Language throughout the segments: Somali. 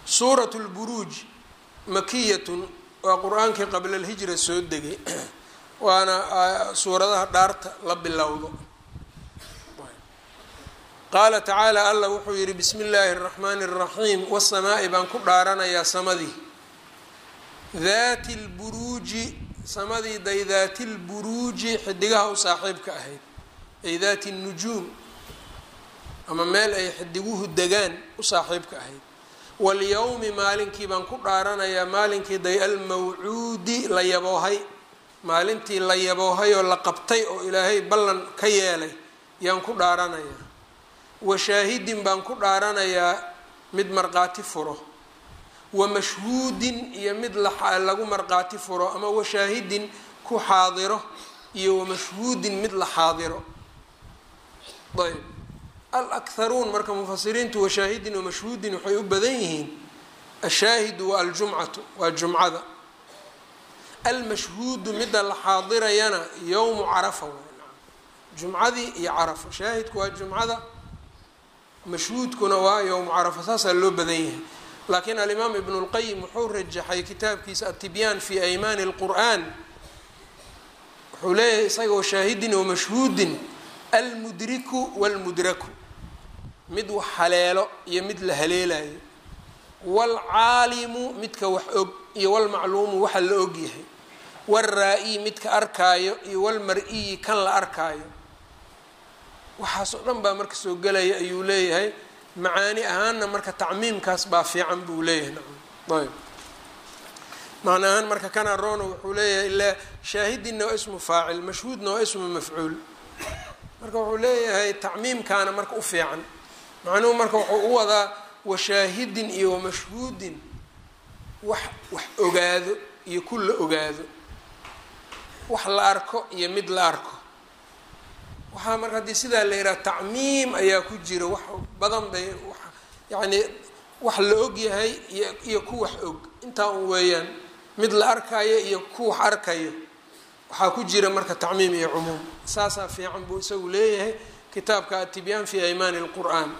suurat lburuuj makiyatun waa qur-aankii qabla alhijra soo degay waana suuradaha dhaarta la bilowdo qaala tacaala allah wuxuu yidhi bismi illaahi اraxmaani اraxiim wasamaa'i baan ku dhaaranayaa samadii daati lburuuji samadii day daati lburuuji xidigaha u saaxiibka ahayd ay daati nujuum ama meel ay xidiguhu degaan u saaxiibka ahayd walyowmi maalinkii baan ku dhaaranayaa maalinkii day almawcuudi la yaboohay maalintii la yaboohay oo la qabtay oo ilaahay ballan ka yeelay yaan ku dhaaranayaa washaahidin baan ku dhaaranayaa mid marqaati furo wa mashhuudin iyo mid lagu marqaati furo ama washaahidin ku xaadiro iyo wamashhuudin mid la xaadiro ayb alakharuun marka mufasiriintu washaahidin wamashhuudin waxay u badan yihiin ashaahidu waa aljumcatu waa jumcada almashhuudu midda la xaadirayana yowmu carafa jumcadii iyo carafa shaahidku waa jumcada mashhuudkuna waa yowmu carafa saasaa loo badan yahay laakiin alimaam ibn اlqayim wuxuu rajaxay kitaabkiisa atibyaan fi aymaani اlqur'an wuxuu leeyahay isagoo shaahidin wamashhuudin almudriku wاlmudraku mid wax haleelo iyo mid la haleelayo wاlcaalimu midka wax og iyo wاlmacluumu waxa la og yahay wاlraa-i midka arkaayo iyo wاlmar-iyi kan la arkaayo waxaas oo dhan baa marka soo gelaya ayuu leeyahay macaani ahaanna marka tacmiimkaas baa fiican buu leeyahay nacam ayb macna ahaan marka kana rono wuxuu leeyahay ilaa shaahidinna waa ismu faacil mashhuudna waa ismu mafcuul marka wuxuu leeyahay tacmiimkaana marka u fiican macnuhu marka wuxuu u wadaa washaahidin iyo wamashhuudin wax wax ogaado iyo ku la ogaado wax la arko iyo mid la arko waxaa marka haddii sidaa la yidhaha tacmiim ayaa ku jira wax badan bay wa yacni wax la og yahay iyo iyo ku wax og intaa un weeyaan mid la arkayo iyo ku wax arkayo waxaa ku jira marka tacmiim iyo cumuum saasaa fiican buu isagu leeyahay kitaabka atibyaan fi aymaani اlqur'an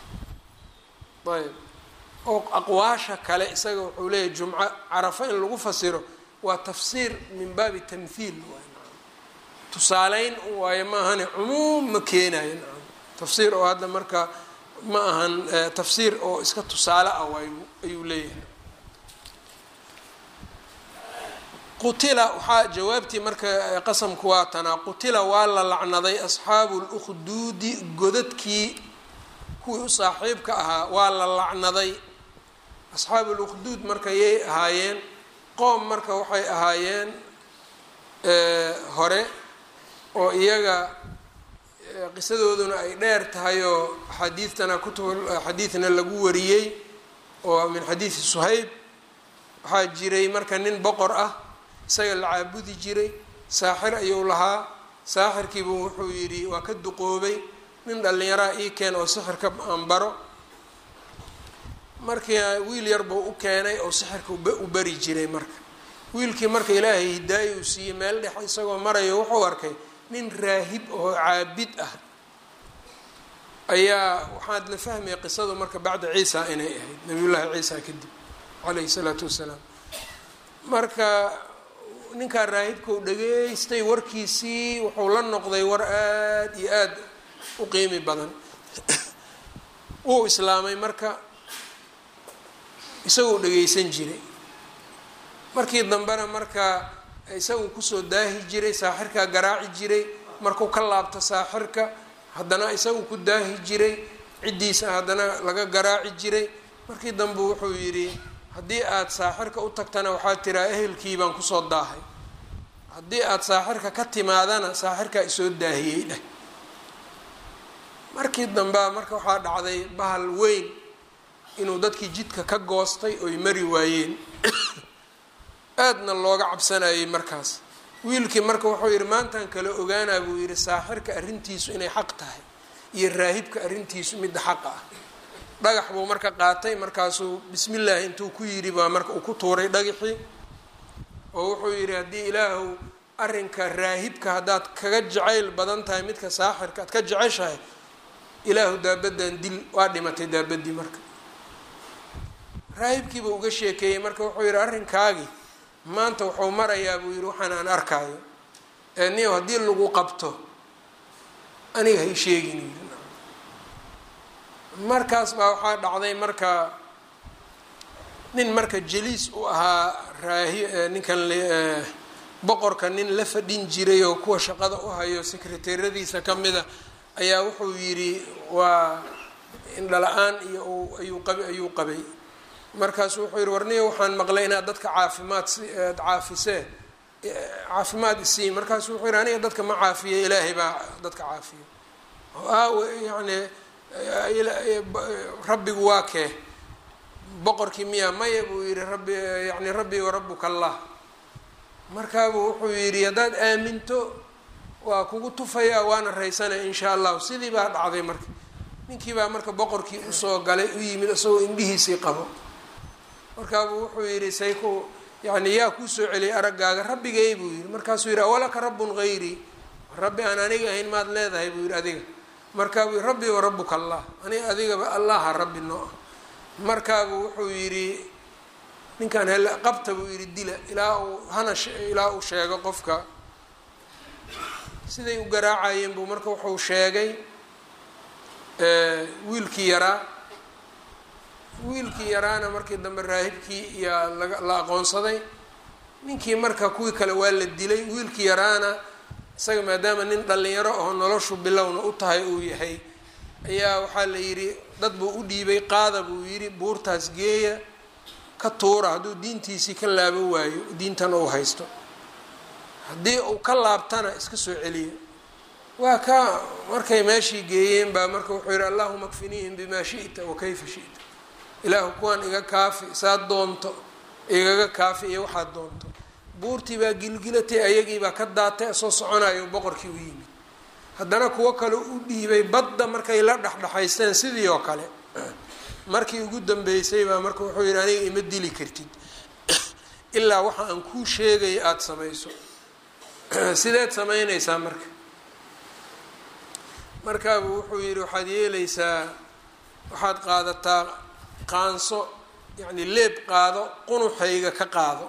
ayb oo aqwaasha kale isaga wuxuu leeyahay jumco carafo in lagu fasiro waa tafsiir min baabi tamhiil tusaaleyn waayo ma ahane cumuum ma keenayo nacam tafsiir oo hadda marka ma ahan tafsiir oo iska tusaale ah waay ayuu leeyahay qutila waxaa jawaabtii marka qasamku waa tanaa qutila waa la lacnaday asxaabu lukhduudi godadkii kuwii u saaxiibka ahaa waa la lacnaday asxaabu lukhduud marka yay ahaayeen qoom marka waxay ahaayeen hore oo iyaga qisadooduna ay dheer tahay oo xadiidtana kutub xadiidna lagu wariyey oo min xadiidi suhayb waxaa jiray marka nin boqor ah isaga la caabudi jiray saaxir ayuu lahaa saaxirkiibu wuxuu yidhi waa ka duqoobay nin dhallinyaraa ii keen oo sixirka aan baro markii wiil yar buu u keenay oo sixirka u bari jiray marka wiilkii marka ilaahay hidaayo uu siiyey meel dhex isagoo marayo wuxuu arkay nin raahib oo caabid ah ayaa waxaad la fahmaya qisadu marka bacda ciisa inay ahayd nabiyullaahi ciisa kadib calayhi salaatu wassalaam marka ninkaa raahibkau dhageystay warkiisii wuxuu la noqday war aada iyo aada u qiimi badan wuu islaamay marka isagoo dhageysan jiray markii dambena marka isagu kusoo daahi jiray saaxirkaa garaaci jiray markuu ka laabto saaxirka haddana isagu ku daahi jiray ciddiisa haddana laga garaaci jiray markii dambe wuxuu yidhi haddii aada saaxirka u tagtana waxaad tiraa ehelkii baan kusoo daahay haddii aada saaxirka ka timaadana saaxirkaa isoo daahiyey dheh markii dambea marka waxaa dhacday bahal weyn inuu dadkii jidka ka goostay oy mari waayeen aadna looga cabsanayay markaas wiilkii marka wuxuu yidhi maantaan kala ogaanaa buu yidhi saaxirka arrintiisu inay xaq tahay iyo raahibka arrintiisu midda xaqa ah dhagax buu marka qaatay markaasuu bismillaahi intuu ku yidhi baa marka uu ku tuuray dhagaxii oo wuxuu yidhi haddii ilaahu arrinka raahibka haddaad kaga jacayl badan tahay midka saaxirka aad ka jeceshahay ilaahu daabadan dil waa dhimatay daabadii marka raahibkiiba uga sheekeeyey marka wuxuu yidhi arrinkaagii maanta wuxuu marayaa buu yidhi waxaan aan arkaayo ee niyow haddii lagu qabto aniga hay sheegin yidhi markaas baa waxaa dhacday marka nin marka jaliis u ahaa raahi ninkan boqorka nin la fadhin jiray oo kuwa shaqada u hayo sekreteeradiisa ka mida ayaa wuxuu yidhi waa indhala-aan iyo ayuu qaba ayuu qabay markaasu wuxuu yidhi warniyo waxaan maqlay inaad dadka caafimaad aad caafisee caafimaad isii markaasu wuxuu yidhi aniga dadka ma caafiye ilaahay baa dadka caafiyo yani rabbigu waa kee boqorkii miya maya buu yidhi rabbi yani rabbi warabuka allah markaabuu wuxuu yidhi haddaad aaminto waa kugu tufayaa waana raysanaya insha allahu sidii baa dhacday marka ninkii baa marka boqorkii usoo galay u yimid isagoo indhihiisii qabo markaabuu wuxuu yidhi say ku yani yaa kuu soo celiyay araggaaga rabbigay buu yidhi markaasuu yidhi awalaka rabbun hayrii rabbi aan aniga ahayn maad leedahay buu yidhi adiga markaabuu yidhi rabbi warabuka allah aniga adigaba allaha rabbi noo ah markaabuu wuxuu yidhi ninkan hel qabta buu yidhi dila ilaa uu hana ilaa uu sheego qofka siday u garaacayeen buu marka wuxuu sheegay wiilkii yaraa wiilkii yaraana markii dambe raahibkii iyaa laga la aqoonsaday ninkii marka kuwii kale waa la dilay wiilkii yaraana isaga maadaama nin dhalinyaro oo noloshu bilowna u tahay uu yahay ayaa waxaa la yidhi dad buu u dhiibay qaada buu yidhi buurtaas geeya ka tuura hadduu diintiisii ka laabo waayo diintan uu haysto haddii uu ka laabtana iska soo celiya waa ka markay meeshii geeyeen baa marka wuxuu yidhi allahuma kfiniihim bimaa shi'ta wa kayfa shi'ta ilaahu kuwaan iga kaafi saad doonto igaga kaafi iyo waxaad doonto buurtii baa gilgilatay ayagiibaa ka daatay soo soconayo boqorkii u yimid haddana kuwo kale u dhiibay badda markay la dhexdhexaysteen sidii oo kale markii ugu dambeysay baa marka wuxuu yidhi aniga ima dili kartid ilaa waxa aan kuu sheegaya aada samayso sideed samaynaysaa marka markaabuu wuxuu yidhi waxaad yeelaysaa waxaad qaadataa qaanso yacni leeb qaado qunuxayga ka qaado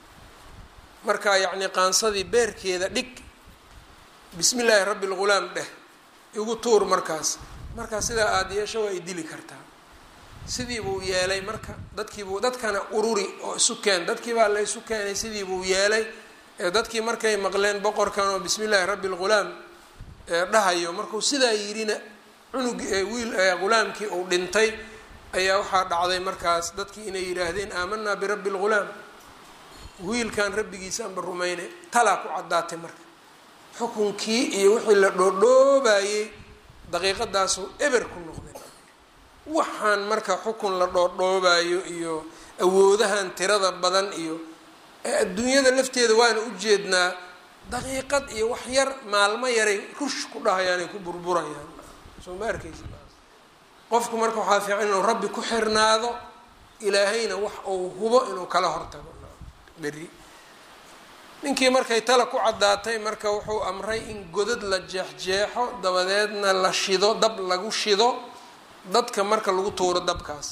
markaa yacni qaansadii beerkeeda dhig bismi illaahi rabbi lghulaam dheh igu tuur markaas markaa sidaa aada yeesho waa ay dili kartaa sidii buu yeelay marka dadkiibuu dadkana ururi oo isu keen dadkii baa la isu keenay sidii buu yeelay ee dadkii markay maqleen boqorkan oo bismi illaahi rabbi lghulaam dhahayo markuu sidaa yidhina cunug wiil ghulaamkii uu dhintay ayaa waxaa dhacday markaas dadkii inay yidhaahdeen aamanaa birabbi lghulaam wiilkan rabbigiisa anba rumaynay talaa ku caddaatay marka xukunkii iyo wixii la dhoodhoobayey daqiiqadaasu eber ku noqday waxaan marka xukun la dhoodhoobayo iyo awoodahan tirada badan iyo adduunyada lafteeda waana ujeednaa daqiiqad iyo wax yar maalmo yaray rush ku dhahayaanay ku burburayaan soo ma arkeysa qofku marka waxaa fiican inuu rabbi ku xirnaado ilaahayna wax uu hubo inuu kala hortago beri ninkii markay tala ku caddaatay marka wuxuu amray in godad la jeexjeexo dabadeedna la shido dab lagu shido dadka marka lagu tuuro dabkaas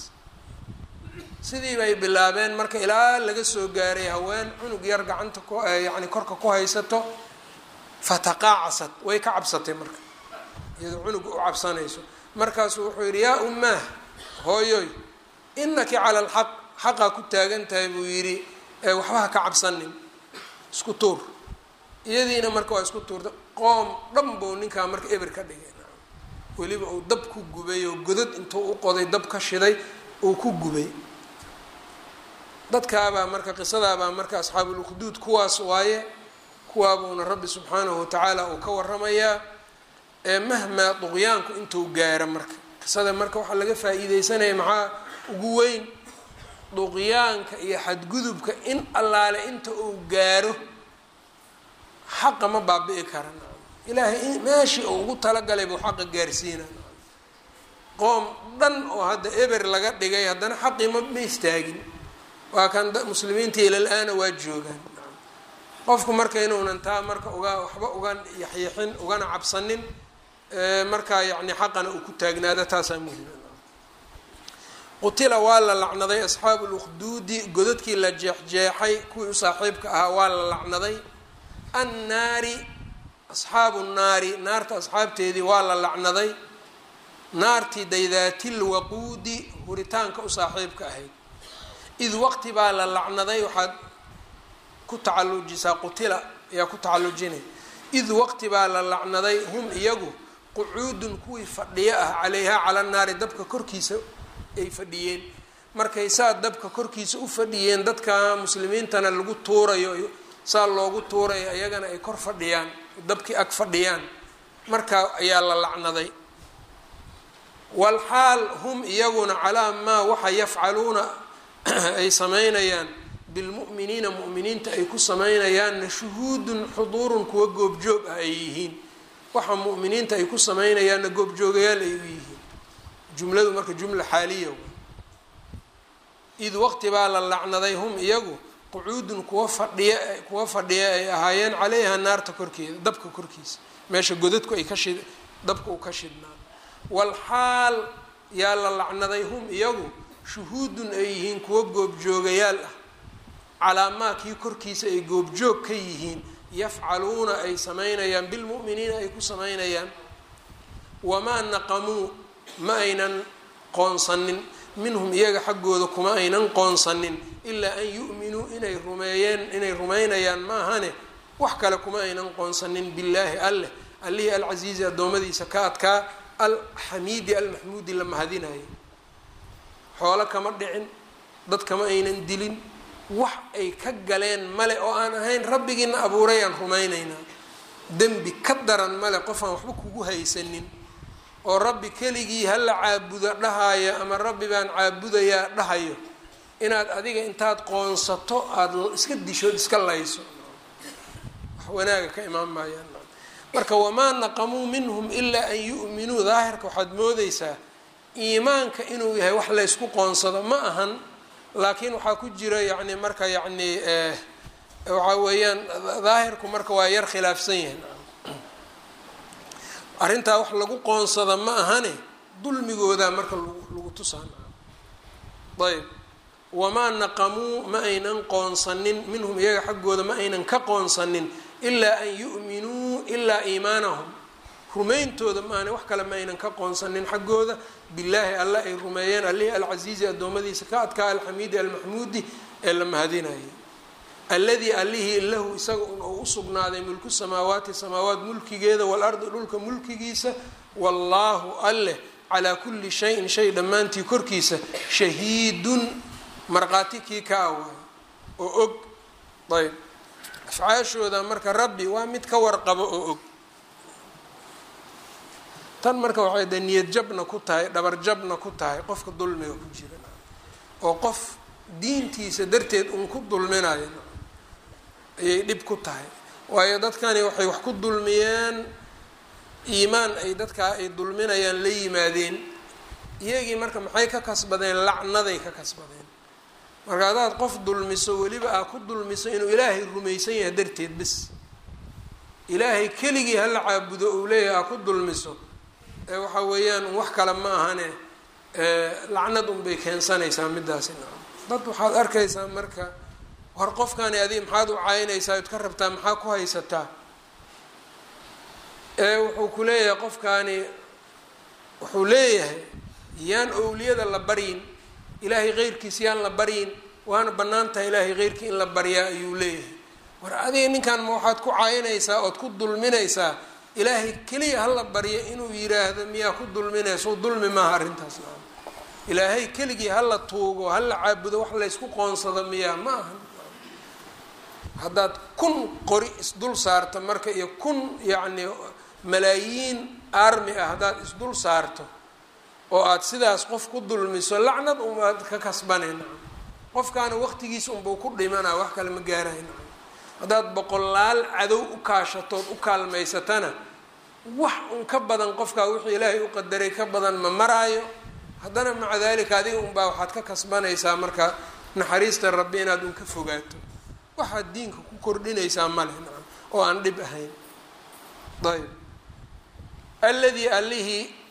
sidii bay bilaabeen marka ilaa laga soo gaaray haween cunug yar gacanta ku yacni korka ku haysato fataqaacasad way ka cabsatay marka iyadoo cunuga u cabsanayso markaasuu wuxuu yidhi yaa ummaah hooyoy inaki cala alxaq xaqaa ku taagan tahay buu yidhi waxba ha ka cabsanin isku tuur iyadiina marka waa isku tuurta qoom dhan buu ninkaa marka eber ka dhigay weliba uu dab ku gubay oo godad intuu u qoday dab ka shiday uu ku gubay dadkaabaa marka qisadaabaa marka asxaabulukduud kuwaas waaye kuwaabuuna rabbi subxaanahu watacaala uu ka waramayaa ee mahmaa duqyaanku intuu gaaro marka qisada marka waxaa laga faa-iideysanaya maxaa ugu weyn duqyaanka iyo xadgudubka in allaale inta uu gaaro xaqa ma baabi'i kara ilaahay meeshii uu ugu talagalay buu xaqa gaarsiina qoom dhan oo hadda eber laga dhigay haddana xaqii ma ma istaagin waa kan muslimiinta ilal-aana waa joogaan qofku marka inuunan taa marka uga waxba uga yaxyaxin ugana cabsanin markaa yacni xaqana uu ku taagnaado taasaa muhima qutila waa la lacnaday asxaabu lukhduudi godadkii la jeexjeexay kuwii u saaxiibka ahaa waa la lacnaday annaari asxaabu nnaari naarta asxaabteedii waa la lacnaday naartii daydaatil waquudi huritaanka u saaxiibka ahayd id waqti baa la lacnaday waxaad ku tacallujisaa qutila ayaa ku tacallujinay id waqti baa la lacnaday hum iyagu qucuudun kuwii fadhiyo ah calayhaa cala naari dabka korkiisa ay fadhiyeen markay saa dabka korkiisa u fadhiyeen dadka muslimiintana lagu tuurayo saa loogu tuurayo ayagana ay kor fadhiyaan dabkii ag fadhiyaan markaa ayaa la lacnaday walxaal hum iyaguna calaa maa waxa yafcaluuna ay samaynayaan bilmu'miniina mu'miniinta ay ku samaynayaanna shuhuudun xuduurun kuwa goobjoog ah ay yihiin waxa mu'miniinta ay ku samaynayaanna goobjoogayaal ay u yihiin jumladu marka jumla xaaliya id waqti baa la lacnaday hum iyagu qucuudun kuwa fadhiya kuwa fadhiya ay ahaayeen caleyha naarta korkeeda dabka korkiisa meesha godadku ay ka shid dabka uu ka shidnaa walxaal yaa la lacnaday hum iyagu shuhuudun ay yihiin kuwa goobjoogayaal ah calaa maa kii korkiisa ay goobjoog ka yihiin yafcaluuna ay samaynayaan bilmu'miniina ay ku samaynayaan wamaa naqamuu ma aynan qoonsanin minhum iyaga xaggooda kuma aynan qoonsanin ilaa an yu'minuu inay rumeeyeen inay rumaynayaan maahane wax kale kuma aynan qoonsanin billaahi alleh allihii alcasiizi addoommadiisa ka adkaa alxamiidi almaxmuudi la mahadinayo xoolo kama dhicin dad kama aynan dilin wax ay ka galeen male oo aan ahayn rabbigiina abuuray aan rumaynaynaa dembi ka daran male qof aan waxba kugu haysanin oo rabbi keligii hala caabudo dhahayo ama rabbi baan caabudayaa dhahayo inaad adiga intaad qoonsato aada iska dishood iska layso wax wanaaga ka imaan maayaan marka wamaa naqamuu minhum ilaa an yu'minuu daahirka waxaad moodeysaa iimaanka inuu yahay wax laysku qoonsado ma ahan laakiin waxaa ku jira yacni marka yacni waxaa weeyaan daahirku marka waa yar khilaafsan yahay arrintaa wax lagu qoonsada ma ahane dulmigoodaa marka lagu tusaan ayb wamaa naqamuu ma aynan qoonsanin minhum iyaga xaggooda ma aynan ka qoonsanin ilaa an yu'minuu ilaa iimaanahum rumayntooda maahane wax kale ma aynan ka qoonsanin xaggooda billaahi alla ay rumeeyeen allihii alcasiizi addoommadiisa ka adkaa alxamiidi almaxmuudi ee la mahadinayay alladii allihii lahu isaga un ou u sugnaaday mulku samaawaati samaawaat mulkigeeda waalardi dhulka mulkigiisa wallaahu alleh calaa kulli shayin shay dhammaantii korkiisa shahiidun markhaati kii ka awaayo oo og ayb afcaashooda marka rabbi waa mid ka warqabo oo og tan marka waxay de niyad jabna ku tahay dhabar jabna ku tahay qofka dulmiga ku jira oo qof diintiisa darteed uun ku dulminayo ayay dhib ku tahay waayo dadkani waxay wax ku dulmiyeen iimaan ay dadkaa ay dulminayaan la yimaadeen iyagii marka maxay ka kasbadeen lacnaday ka kasbadeen marka haddaad qof dulmiso weliba aa ku dulmiso inuu ilaahay rumaysan yahay darteed bes ilaahay keligii hala caabudo uu leeyahay aa ku dulmiso ee waxa weeyaan wax kale ma ahane lacnad unbay keensanaysaa midaasi dad waxaad arkaysaa marka war qofkani adig maxaad u caynaysaa od ka rabtaa maxaa ku haysataa ee wuxuu ku leeyahay qofkaani wuxuu leeyahay yaan owliyada la baryin ilaahay keyrkiis yaan la baryin waana bannaan tahay ilaahay keyrkii in la baryaa ayuu leeyahay war adiga ninkan ma waxaad ku caynaysaa ood ku dulminaysaa ilaahay keliya hala baryo inuu yiraahdo miyaa ku dulminayso dulmi maaha arrintaas maa ilaahay keligii hala tuugo hala caabudo wax laysku qoonsado miyaa ma aha haddaad kun qori isdul saarto marka iyo kun yacni malaayiin armi ah haddaad isdul saarto oo aada sidaas qof ku dulmiso lacnad umaad ka kasbanayna qofkaana waqtigiisa unbau ku dhimanaa wax kale ma gaarayna haddaad boqolaal cadow u kaashatood u kaalmaysatana wax un ka badan qofkaa wixii ilaahay u qadaray ka badan ma maraayo haddana maca dalika adiga unbaa waxaad ka kasbanaysaa marka naxariista rabbi inaad un ka fogaato waxaad diinka ku kordhinaysaa male nacam oo aan dhib ahayn ayb alladii allihii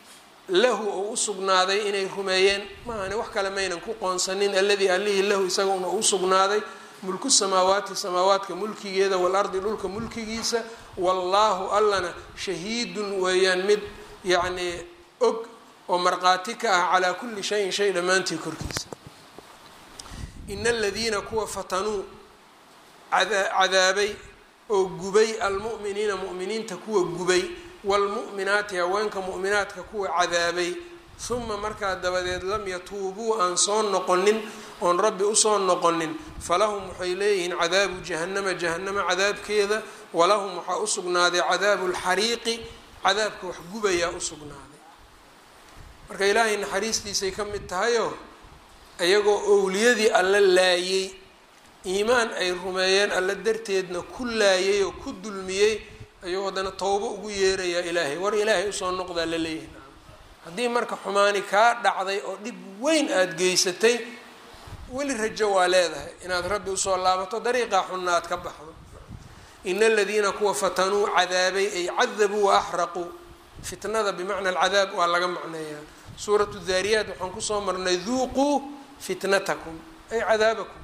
lahu oo u sugnaaday inay rumeeyeen maahane wax kale maynan ku qoonsanin alladii allihii lahu isaga una u sugnaaday mulku samaawaati samaawaadka mulkigeeda waalardi dhulka mulkigiisa wallaahu allana shahiidun weeyaan mid yacnii og oo markhaati ka ah calaa kulli shayin shay dhammaantii korkiisa ina aladiina kuwa fatanuu cadaabay oo gubay almu'miniina mu'miniinta kuwa gubay waalmu'minaati haweenka mu'minaadka kuwa cadaabay huma markaa dabadeed lam yatuubuu aan soo noqonin oon rabbi usoo noqonin falahum waxay leeyihiin cadaabu jahannama jahannama cadaabkeeda walahum waxaa u sugnaaday cadaabu lxariiqi cadaabka wax gubayaa u sugnaaday marka ilaahay naxariistiisay ka mid tahayoo iyagoo owliyadii alla laayey iimaan ay rumeeyeen alla darteedna ku laayay oo ku dulmiyey ayuu haddana towbo ugu yeerayaa ilaahay war ilaahay usoo noqdaa la leeyahay haddii marka xumaani kaa dhacday oo dhib weyn aada geysatay weli rajo waa leedahay inaad rabbi usoo laabato dariiqaa xunna aad ka baxdo ina aladiina kuwa fatanuu cadaabay ay cadabuu wa axraquu fitnada bimacna alcadaab waa laga macneeyaa suuratu daariyaat waxaan kusoo marnay duuquu fitnatakum ay cadaabakum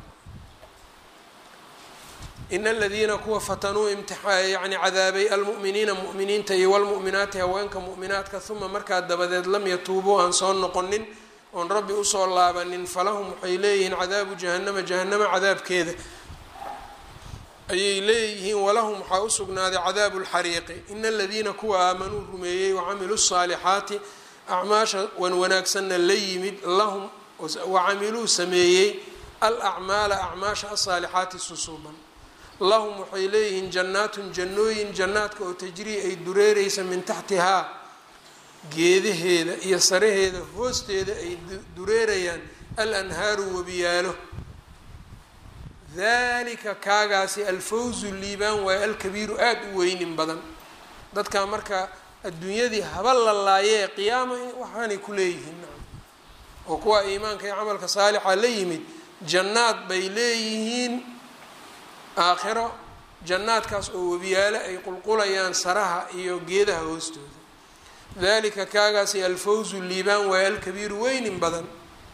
ina aladiina kuwa fatanuu yani cadaabay almu'miniina mu'miniinta iyo walmu'minaati haweenka mu'minaadka uma markaa dabadeed lam yatuubuu aan soo noqonin oon rabbi usoo laabanin falahum waxay leeyihiin cadaabu jahannama jahannama cadaabkeeda ayay leeyihiin walahum waxaa usugnaaday cadaabu lxariiqi ina aladiina kuwa aamanuu rumeeyey wacamiluu saalixaati acmaasha wan wanaagsanna la yimid lahum wacamiluu sameeyey alacmaala acmaasha asaalixaati susuuban lahum waxay leeyihiin jannaatun jannooyin jannaadka oo tajrii ay dureereysa min taxtihaa geedaheeda iyo saraheeda hoosteeda ay dureerayaan al anhaaru webiyaalo dalika kaagaasi alfawzu liibaan waayo alkabiiru aada u weynin badan dadkaa marka adduunyadii haba la laayee qiyaama waxaanay ku leeyihiin oo kuwa iimaanka iyo camalka saalixa la yimid jannaad bay leeyihiin aakhiro jannaadkaas oo webiyaalo ay qulqulayaan saraha iyo geedaha hoostooda dalika kaagaasi alfawzu liibaan waayo alkabiiru weynin badan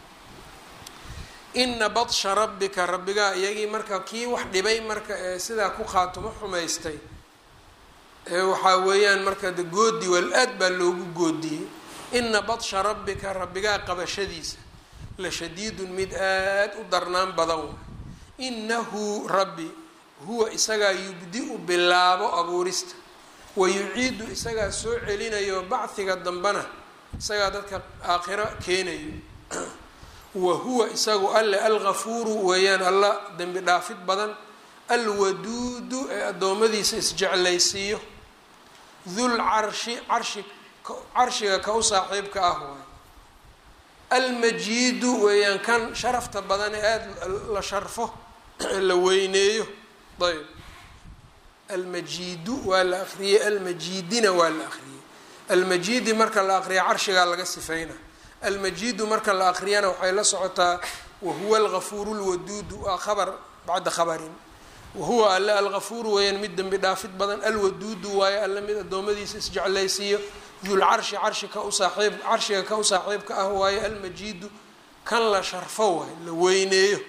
ina badsha rabbika rabbigaa iyagii marka kii wax dhibay marka ee sidaa ku khaatumo xumaystay waxaa weeyaan marka de goodi wal aad baa loogu goodiyey ina badsha rabbika rabbigaa qabashadiisa la shadiidun mid aada u darnaan badan waay inahu rabbi huwa isagaa yubdi-u bilaabo abuurista wa yuciidu isagaa soo celinayo bacdiga dambena isagaa dadka aakhiro keenayo wa huwa isagu alle algafuuru weeyaan alla dembi dhaafid badan alwaduudu ee addoommadiisa isjeclaysiiyo dul carshi carshi carshiga ka u saaxiibka ah waay almajiidu weeyaan kan sharafta badan ee aada la sharfo la weyneeyo ayb almajiidu waa la akriyey almajiidina waa la akriyey almajiidi marka la aqriya carshigaa laga sifeyna almajiidu marka la aqriyana waxay la socotaa wahuwa algafuuru lwaduudu waa khabar bacda khabarin wahuwa alle algafuuru weeyaan mid dembi dhaafid badan alwaduudu waayo alle mid addoommadiisa isjeclaysiiyo dulcarshi carshi ka u saaxiib carshiga ka u saaxiibka ah waayo almajiidu kan la sharfo waayo la weyneeyo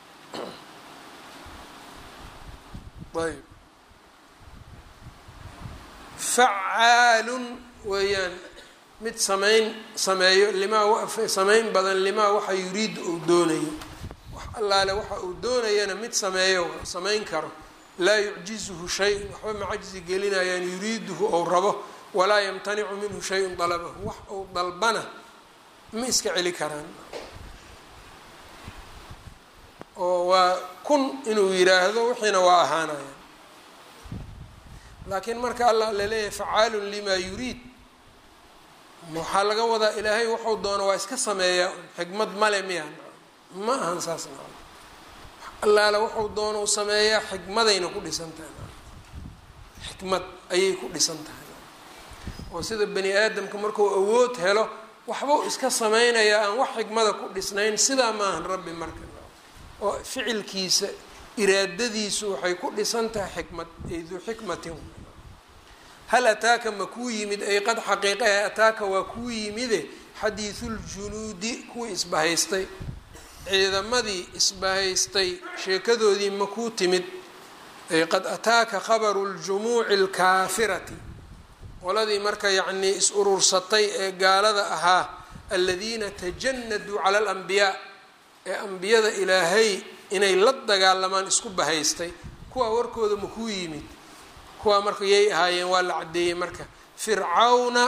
ayb facaalun weeyaan mid sameyn sameeyo limaa sameyn badan limaa waxa yuriidu uu doonayo wax allaale waxa uu doonayana mid sameeyo sameyn karo laa yucjizuhu shay-un waxba ma cajzi gelinayaan yuriiduhu ou rabo walaa yamtanicu minhu shay-un dalabahu wax uu dalbana ma iska celi karaan oo waa kun inuu yiraahdo wixiina waa ahaanayaan laakiin marka alla laleeyahay facaalun limaa yuriid waxaa laga wadaa ilaahay wuxuu doono waa iska sameeyaa xikmad male miya ma ahan saas na allaala wuxuu doono u sameeyaa xikmadayna ku dhisan tahay xikmad ayay ku dhisan tahay oo sida bani aadamka markuu awood helo waxbuu iska sameynayaa aan wax xikmada ku dhisnayn sidaa maahan rabbi marka oo ficilkiisa iraadadiisu waxay ku dhisan tahay xikmad ay duu xikmatin hal ataaka ma kuu yimid ay qad xaqiiqahe ataaka waa kuu yimide xadiisuljunuudi kuwii isbahaystay ciidamadii isbahaystay sheekadoodii ma kuu timid ay qad ataaka khabaru ljumuuci alkaafirati qoladii marka yacnii is urursatay ee gaalada ahaa aladiina tajanaduu cala alambiyaa ee ambiyada ilaahay inay la dagaalamaan isku bahaystay kuwaa warkooda ma kuu yimid kuwaa marka yay ahaayeen waa la caddeeyey marka fircawna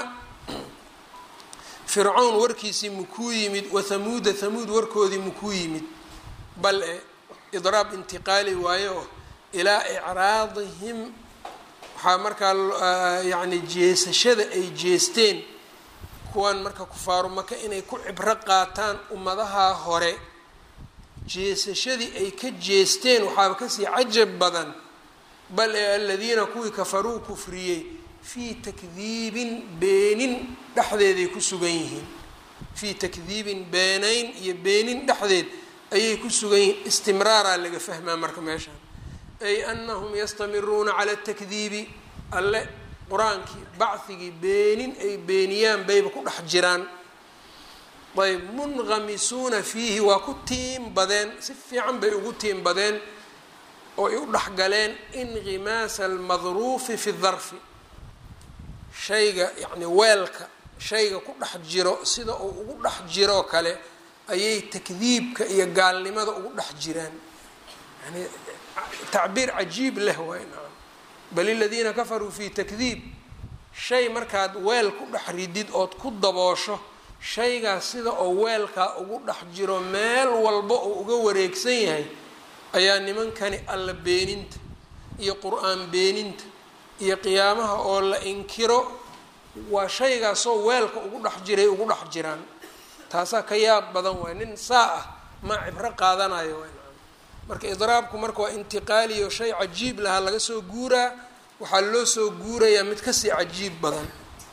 fircawn warkiisii makuu yimid wathamuuda thamuud warkoodii makuu yimid bal e idraab intiqaali waayo ilaa icraadihim waxaa markaa yacni jeesashada ay jeesteen kuwan marka kufaaru maka inay ku cibro qaataan ummadaha hore jeesashadii ay ka jeesteen waxaaba kasii cajab badan bal ee aladiina kuwii kafaruu kufriyey fii takdiibin beenin dhexdeeday ku sugan yihiin fii takdiibin beenayn iyo beenin dhexdeed ayay ku sugan yihiin istimraaraa laga fahmaa marka meeshaan ay anahum yastamiruuna cala atakdiibi alle qur-aankii bachigii beenin ay beeniyaan bayba ku dhex jiraan ayb munqamisuuna fiihi waa ku tiim badeen si fiican bay ugu tiim badeen oo ay u dhexgaleen inqimaasa almadruufi fi darfi shayga yacni weelka shayga ku dhex jiro sida uu ugu dhex jiroo kale ayay takdiibka iyo gaalnimada ugu dhex jiraan yani tacbiir cajiib leh waay naam bal iladiina kafaruu fi takdiib shay markaad weel ku dhex ridid ood ku daboosho shaygaas sida oo weelkaa ugu dhex jiro meel walba oo uga wareegsan yahay ayaa nimankani alla beeninta iyo qur-aan beeninta iyo qiyaamaha oo la inkiro waa shaygaasoo weelka ugu dhex jiray ugu dhex jiraan taasaa ka yaab badan waay nin saa ah maa cibro qaadanayo waay marka idraabku marka waa intiqaaliyo shay cajiib lahaa laga soo guuraa waxaa loo soo guurayaa mid kasii cajiib badan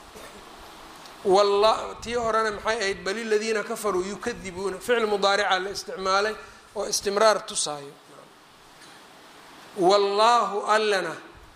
walla tii horena maxay ahayd bal iladiina kafaruu yukadibuuna ficil mudaarica la isticmaalay oo istimraar tusaayo wallaahu allena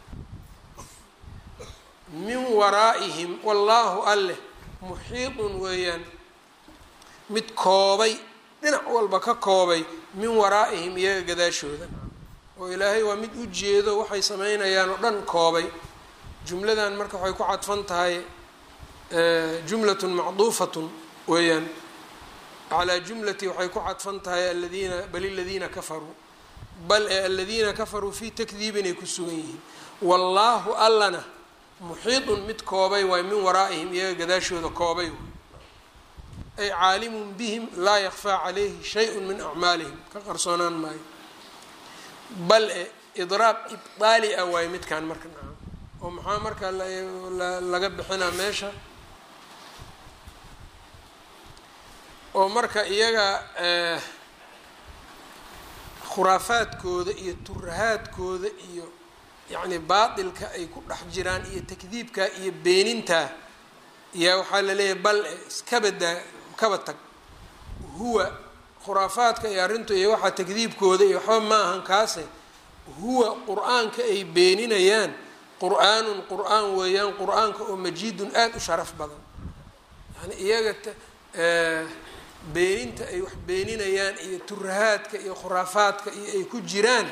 min waraa'ihim wallaahu alleh muxiidun weeyaan mid koobay dhinac walba ka koobay min waraa'ihim iyaga gadaashooda oo ilaahay waa mid u jeedo waxay sameynayaan oo dhan koobay jumladan marka waxay ku cadfan tahay jumlatun macduufatun weeyaan calaa jumlati waxay ku cadfan tahay aladiina bal iladiina kafaruu bal ee aladiina kafaruu fii takdiibinay ku sugan yihiin wallaahu allana muxiidun mid koobay waay min waraa'ihim iyaga gadaashooda koobay ay caalimun bihim laa yakfaa calayhi shay-un min acmaalihim ka qarsoonaan maayo bal e idraab ibdaali ah waayo midkaan marka naca oo maxaa marka laga bixinaa meesha oo marka iyaga khuraafaadkooda iyo turahaadkooda iyo yacni baatilka ay ku dhex jiraan iyo takdiibka iyo beenintaa yaa waxaa laleeyahay bal iskabadaa kaba tag huwa khuraafaadka iyo arrintu iyo waxaa takdiibkooda iyo waxba ma ahan kaase huwa qur-aanka ay beeninayaan qur-aanun qur-aan weeyaan qur-aanka oo majiidun aada u sharaf badan yani iyaga beeninta ay wax beeninayaan iyo turahaadka iyo khuraafaadka iyo ay ku jiraan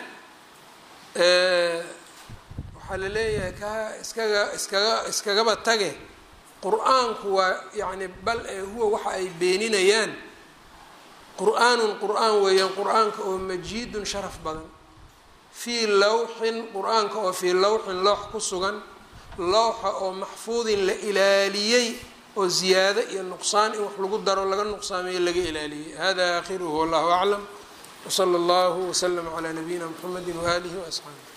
waxaa la leeyahay ka iskaga iskaga iskagaba tage qur-aanku waa yacni bal ee huwa waxa ay beeninayaan qur-aanun qur-aan weeyaan qur-aanka oo majiidun sharaf badan fii lawxin qur-aanka oo fii lawxin loox ku sugan lowxa oo maxfuudin la ilaaliyey oo ziyaado iyo nuqsaan in wax lagu daro laga nuqsaamiyo laga ilaaliyey hada aakhiruhu wallahu aclam wsala allahu waslama calaa nabiyina mxamedi waaalihi waasxaabi